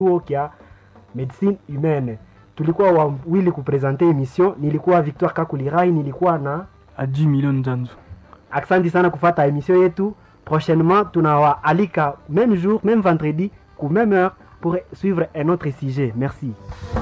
chuo kya medicine humaine. Tulikuwa wawili kupresente emission, nilikuwa Victoire Kakulirai, nilikuwa na Adi Milioni Nzanzu. Aksanti sana kufata emission yetu. Prochainement, tunawaalika même jour, même vendredi, ku même heure pour suivre un autre sujet. Merci.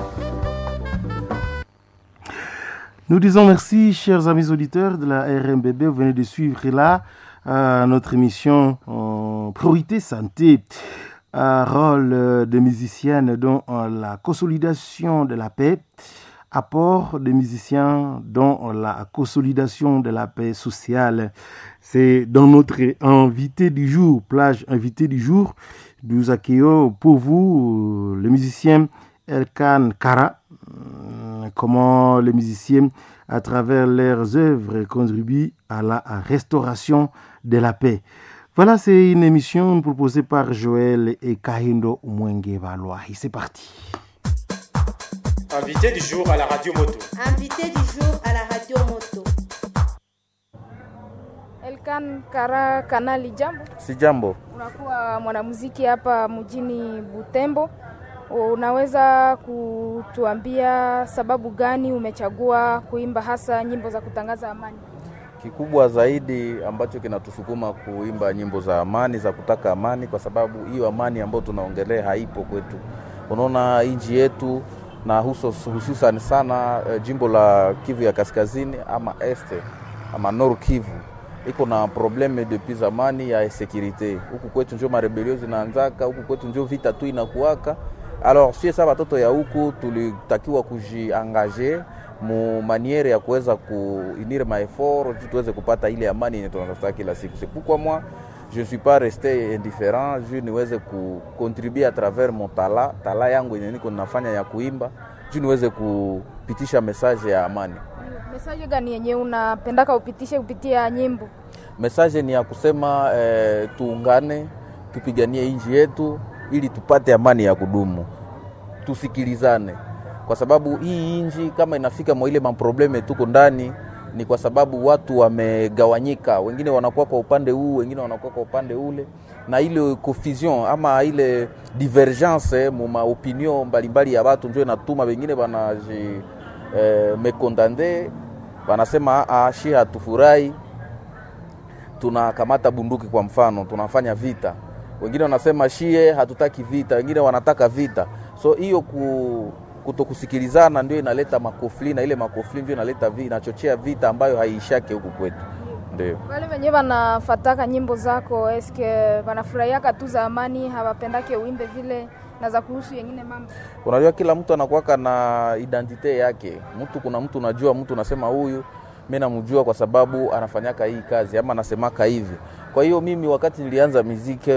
Nous disons merci, chers amis auditeurs de la RMBB. Vous venez de suivre là euh, notre émission euh, Priorité Santé, un rôle euh, de musicienne dans la consolidation de la paix, apport des musiciens dans la consolidation de la paix sociale. C'est dans notre invité du jour, plage invité du jour. Nous accueillons pour vous le musicien Elkan Kara. Comment les musiciens, à travers leurs œuvres, contribuent à la restauration de la paix. Voilà, c'est une émission proposée par Joël et Kahindo Mwenge Valois. C'est parti. Invité du jour à la radio moto. Invité du jour à la radio moto. Elkan Kara Kanali, jambo. Si jambo. Unakuwa mwanamuziki hapa mjini Butembo. Unaweza kutuambia sababu gani umechagua kuimba hasa nyimbo za kutangaza amani? Kikubwa zaidi ambacho kinatusukuma kuimba nyimbo za amani, za kutaka amani, kwa sababu hiyo amani ambayo tunaongelea haipo kwetu. Unaona nchi yetu na hususan sana eh, jimbo la Kivu ya kaskazini ama este ama Nord Kivu iko na probleme depuis zamani ya securite. Huku kwetu njo marebelio zinaanzaka, huku kwetu njo vita tu inakuwaka. Alors sie sa watoto ya huku tulitakiwa kujiangaje mu maniere ya kuweza kuinire maeffort juu tuweze kupata ile amani yenye tunatafuta kila siku. C'est pourquoi moi je ne suis pas resté indifférent juu niweze kucontribuer à travers mon tala tala yangu yenye niko ninafanya ya kuimba juu niweze kupitisha message ya amani. Message gani yenye unapendaka upitishe kupitia nyimbo? Message ni ya kusema eh, tuungane, tupiganie nchi yetu ili tupate amani ya kudumu, tusikilizane, kwa sababu hii nchi kama inafika mwa ile maprobleme tuko ndani ni kwa sababu watu wamegawanyika, wengine wanakuwa kwa upande huu, wengine wanakuwa kwa upande ule, na ile confusion ama ile divergence mu maopinion mbalimbali ya watu ndio inatuma wengine wanaji eh, mekondande wanasema ah, shi hatufurahi, tunakamata bunduki kwa mfano, tunafanya vita. Wengine wanasema shie hatutaki vita, wengine wanataka vita. So hiyo ku, kutokusikilizana ndio inaleta makofli na ile makofli ndio inaleta vi, inachochea vita ambayo haiishake huku kwetu. Ndio Wale wenyewe wanafataka nyimbo zako, eske wanafurahiaka tu za amani, hawapendake uimbe vile na za kuhusu yengine mambo? unajua kila mtu anakuwaka na identite yake. Mtu kuna mtu unajua, mtu unasema huyu mi namjua kwa sababu anafanyaka hii kazi ama anasemaka hivi. Kwa hiyo mimi wakati nilianza miziki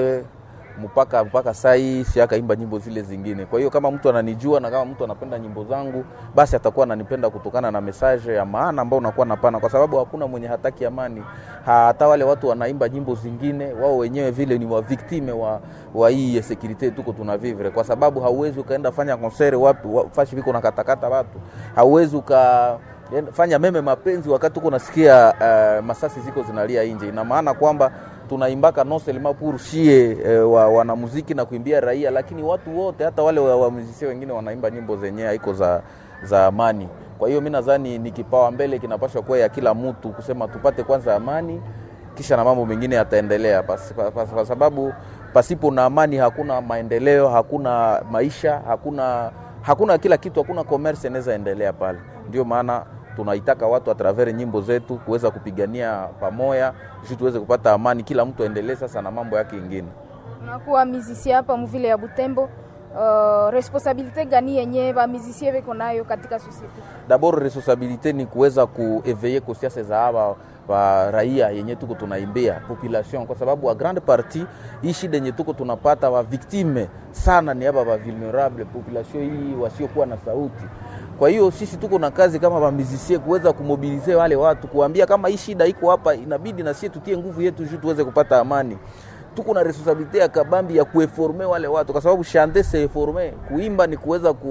mpaka mpaka saa hii siakaimba nyimbo zile zingine. Kwa hiyo kama mtu ananijua na kama mtu anapenda nyimbo zangu, basi atakuwa ananipenda kutokana na message ya maana ambayo unakuwa napana, kwa sababu hakuna mwenye hataki amani. Hata wale watu wanaimba nyimbo zingine, wao wenyewe vile ni waviktime wa, wa hii security tuko tunavivre, kwa sababu hauwezi ukaenda fanya konsere wapi wa, fashi viko nakatakata watu, hauwezi uka fanya meme mapenzi wakati uko nasikia uh, masasi ziko zinalia nje. Ina maana kwamba tunaimbaka non seulement pour shie eh, wa, wanamuziki na kuimbia raia, lakini watu wote hata wale wamuzisia wa wengine wanaimba nyimbo zenyewe haiko za, za amani. Kwa hiyo mi nadhani ni kipawa mbele kinapaswa kuwa ya kila mtu kusema tupate kwanza amani, kisha na mambo mengine yataendelea, kwa sababu pasipo na amani hakuna maendeleo, hakuna maisha, hakuna hakuna kila kitu, hakuna commerce inaweza endelea pale. Ndio maana tunaitaka watu a travers nyimbo zetu kuweza kupigania pamoja ili tuweze kupata amani, kila mtu aendelee sasa na mambo yake ingine. Unakuwa musicien hapa mvile ya Butembo. Uh, responsabilite gani yenye ba musicien beko nayo katika societe? D'abord responsabilite ni kuweza kueveille conscience za hawa wa raia yenye tuko tunaimbia population, kwa sababu a grande partie hii shida yenye tuko tunapata wa victime sana ni hapa wa vulnerable population hii wasiokuwa na sauti. Kwa hiyo sisi tuko na kazi kama bamizisie kuweza kumobilize wale watu, kuambia kama hii shida iko hapa, inabidi na sisi tutie nguvu yetu juu tuweze kupata amani. Tuko na responsabilite ya kabambi ya kueforme wale watu, kwa sababu chante se forme, kuimba ni kuweza ku,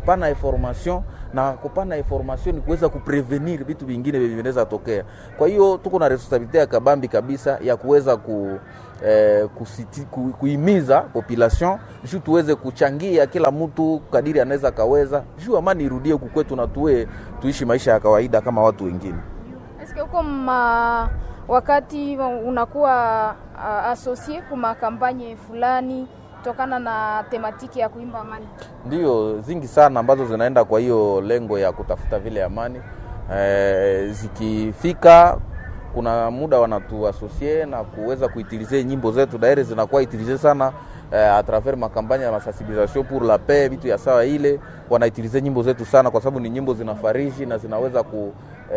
kupana information na kupana information ni kuweza kuprevenir vitu vingine vyenye vinaweza tokea. Kwa hiyo tuko na responsabilite ya kabambi kabisa ya kuweza ku eh, kusiti, ku, kuimiza population juu tuweze kuchangia kila mtu kadiri anaweza kaweza juu amani irudie huku kwetu na tuwe tuishi maisha ya kawaida kama watu wengine. Eske huko ma wakati unakuwa uh, asosie kuma kampanye fulani tokana na tematiki ya kuimba amani? Ndio zingi sana ambazo zinaenda kwa hiyo lengo ya kutafuta vile amani e, zikifika kuna muda wanatuasosie na kuweza kuitilize nyimbo zetu daire zinakuwa itilize sana eh, a travers makampanya ya masensibilisation pour la paix, vitu ya sawa ile wanaitilize nyimbo zetu sana, kwa sababu ni nyimbo zinafariji na zinaweza ku,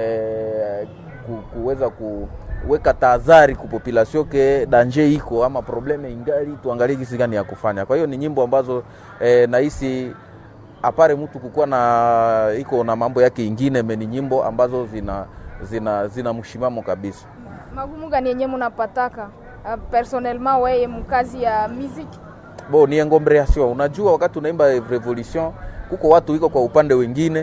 eh, ku, kuweza kuweka tahadhari ku population ke danger iko ama probleme ingali, tuangalie jinsi gani ya kufanya. Kwa hiyo ni nyimbo ambazo eh, nahisi apare mtu kukuwa na iko na mambo yake ingine, me ni nyimbo ambazo zina zina zina mshimamo kabisa. Magumu gani yenye munapataka uh, personnellement weye mkazi ya muziki? Bo ni engomberation. Unajua, wakati unaimba revolution kuko watu wiko kwa upande wengine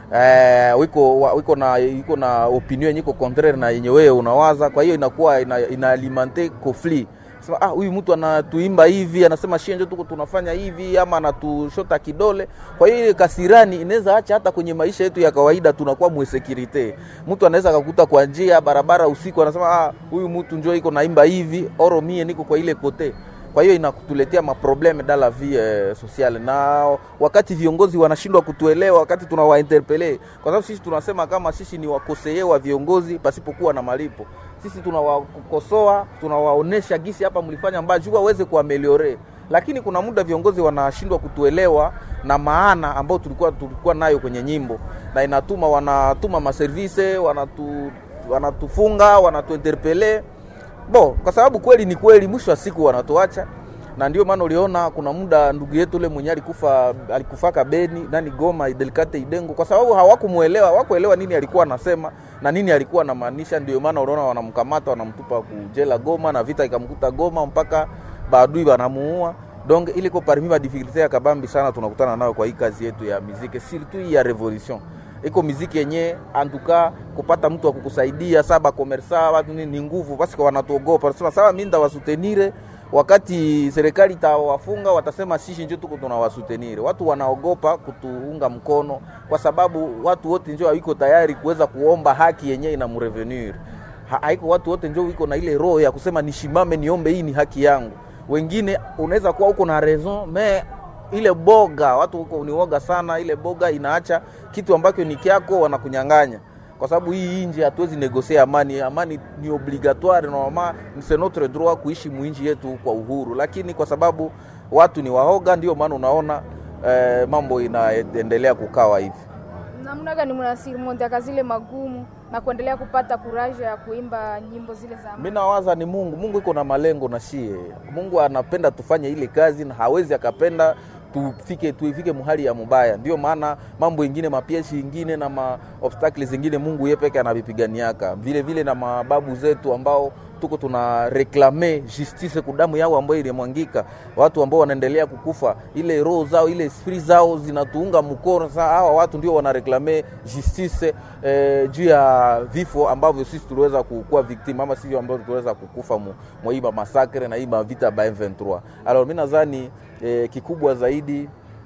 eh, wiko wa- wiko na wiko na opinion yenye iko contraire na yenye wewe unawaza, kwa hiyo inakuwa ina, ina alimenter conflit sema ah, huyu mtu anatuimba hivi, anasema shie njo tuko tunafanya hivi, ama anatushota kidole. Kwa hiyo ile kasirani inaweza acha hata kwenye maisha yetu ya kawaida tunakuwa mwesekirite. Mtu anaweza akakuta kwa njia barabara usiku, anasema ah, huyu mtu njo iko naimba hivi, oro mie niko kwa ile kote kwa hiyo inakutuletea maprobleme dans la vie eh, sociale, na wakati viongozi wanashindwa kutuelewa, wakati tunawainterpele, kwa sababu sisi tunasema kama sisi ni wakoseye wa viongozi pasipokuwa na malipo. Sisi tunawakosoa, tunawaonesha gisi hapa mlifanya mbaya, juu waweze kuameliore, lakini kuna muda viongozi wanashindwa kutuelewa na maana ambayo tulikuwa tulikuwa nayo kwenye nyimbo, na inatuma wanatuma maservise wanatu, wanatufunga wanatuinterpele bo kwa sababu kweli ni kweli, mwisho wa siku wanatuacha, na ndio maana uliona kuna muda ndugu yetu ule mwenye alikufa alikufaka Beni nani Goma Delicate Idengo, kwa sababu hawakumuelewa hawakuelewa nini alikuwa anasema na nini alikuwa anamaanisha. Ndio maana unaona wanamkamata wanamtupa kujela Goma, na vita ikamkuta Goma mpaka baadui wanamuua. Donc ile ko parmi ma difficulté ya kabambi sana tunakutana nayo kwa hii kazi yetu ya muziki, surtout hii ya revolution iko miziki yenye antuka kupata mtu wa kukusaidia saba komersa watu nini ni nguvu, basi kwa wanatuogopa, wanasema sawa, mimi ndawasutenire wakati serikali itawafunga, watasema sisi ndio tuko tunawasutenire. Watu wanaogopa kutuunga mkono kwa sababu watu wote ndio hawiko tayari kuweza kuomba haki yenye ina mrevenir. Ha, haiko watu wote ndio wiko na ile roho ya kusema nishimame niombe, hii ni haki yangu. Wengine unaweza kuwa uko na raison mais ile boga watu huko ni woga sana. Ile boga inaacha kitu ambacho ni kyako wanakunyang'anya, kwa sababu hii inji hatuwezi negosea amani. Amani ni obligatoire normal, c'est notre droit kuishi muinji yetu kwa uhuru, lakini kwa sababu watu ni waoga, ndio maana unaona eh, mambo inaendelea kukawa hivi. Namna gani mnasirimonteaka zile magumu na kuendelea kupata kuraja ya kuimba nyimbo zile za amani? Mi nawaza ni Mungu. Mungu iko na malengo na shie. Mungu anapenda tufanye ile kazi na hawezi akapenda tufike tuifike muhali ya mubaya. Ndio maana mambo ingine mapiesi ingine na ma obstacles zingine Mungu yeye peke anavipiganiaka, vile vile na mababu zetu ambao tuko tuna reklame justice kudamu yao ambayo ilimwangika, watu ambao wanaendelea kukufa, ile roho zao ile esprit zao zinatuunga mkono. Sasa hawa watu ndio wanareklame justice eh, juu ya vifo ambavyo sisi tuliweza kuwa victim ama sisi ambao tuliweza kukufa mu, mwa hii masakre na hii vita ba M23. Alors mimi nadhani eh, kikubwa zaidi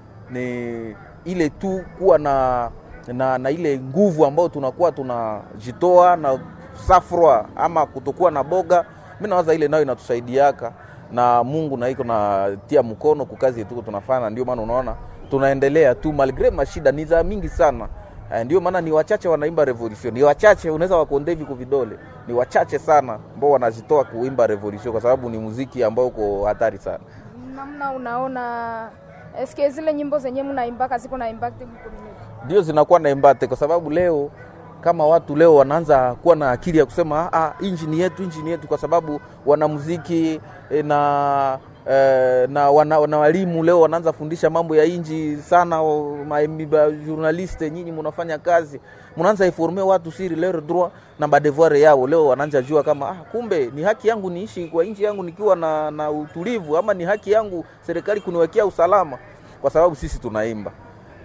ni ile tu kuwa na na, na ile nguvu ambayo tunakuwa tunajitoa na safrwa ama kutokuwa na boga. Mimi nawaza ile nayo inatusaidiaka na Mungu na iko natia mkono kwa kazi yetu tunafanya, ndio maana unaona tunaendelea tu malgre mashida ni za mingi sana. Eh, Ndio maana ni wachache wanaimba revolution, ni wachache unaweza wakonde hivi kwa vidole, ni wachache sana ambao wanazitoa kuimba revolution, kwa sababu ni muziki ambao uko hatari sana. Namna unaona eske zile nyimbo zenye mnaimbaka ziko na impact mkommunity? ndio zinakuwa na embate kwa sababu leo kama watu leo wanaanza kuwa na akili ya kusema ah, inji ni yetu, inji ni yetu, kwa sababu wanamuziki eh, na eh, na wana, wana walimu leo wanaanza fundisha mambo ya inji sana. o- ma- ba journaliste nyinyi mnafanya kazi, mnaanza informe watu siri leur droit na badevoir yao. Leo wanaanza jua kama ah, kumbe ni haki yangu niishi kwa inji yangu nikiwa na, na utulivu, ama ni haki yangu serikali kuniwekea usalama, kwa sababu sisi tunaimba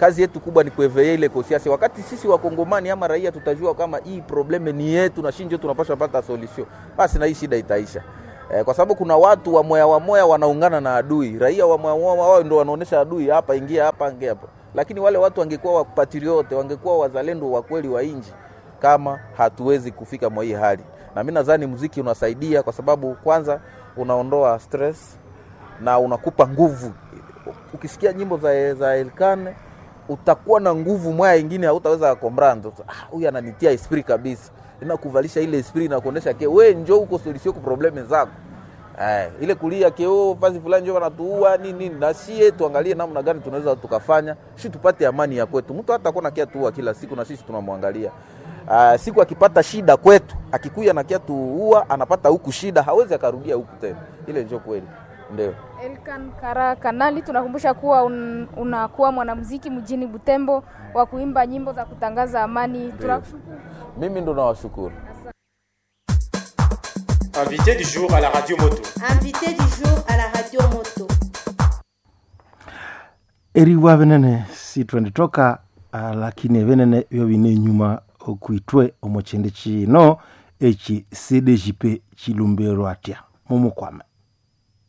kazi yetu kubwa ni kueveye ile kosiasi, wakati sisi wakongomani ama raia tutajua kama hii probleme ni yetu na shinjo tunapaswa pata solution, basi na hii shida itaisha. Eh, kwa sababu kuna watu wa moya wa moya wanaungana na adui, raia wa moya wa moya wao ndio wanaonesha adui, hapa ingia hapa, ingia hapa. Lakini wale watu wangekuwa wapatriote, wangekuwa wazalendo wa kweli wa inji, kama hatuwezi kufika mwa hii hali. Na mimi nadhani muziki unasaidia kwa sababu kwanza unaondoa stress na unakupa nguvu. Ukisikia nyimbo za, za Elkane utakuwa na nguvu mwaya ingine hautaweza kombrando. Ah, huyu ananitia esprit kabisa, inakuvalisha ile esprit na kuonesha ke we njoo huko solution kwa probleme zako. Eh, ile kulia ke oh, fazi fulani njoo wanatuua nini nini, na sie tuangalie namna gani tunaweza tukafanya shi tupate amani ya kwetu. Mtu hata kuna kia tuua kila siku na sisi tunamwangalia. Uh, siku akipata shida kwetu, akikuya na kia tuua, anapata huku shida, hawezi akarudia huku tena. Ile ndio kweli, ndio. Elkan Kara Kanali, tunakumbusha kuwa un, unakuwa mwanamuziki mjini Butembo wa kuimba nyimbo za kutangaza amani. Tunakushukuru. Mimi ndo nawashukuru. Invité du jour à la radio moto. Invité du jour à la radio moto. eriwa venene sitwenditoka uh, lakini venene vyo vine nyuma okuitwe omuchindi chino eki cdjp chilumberwa atya mumukwame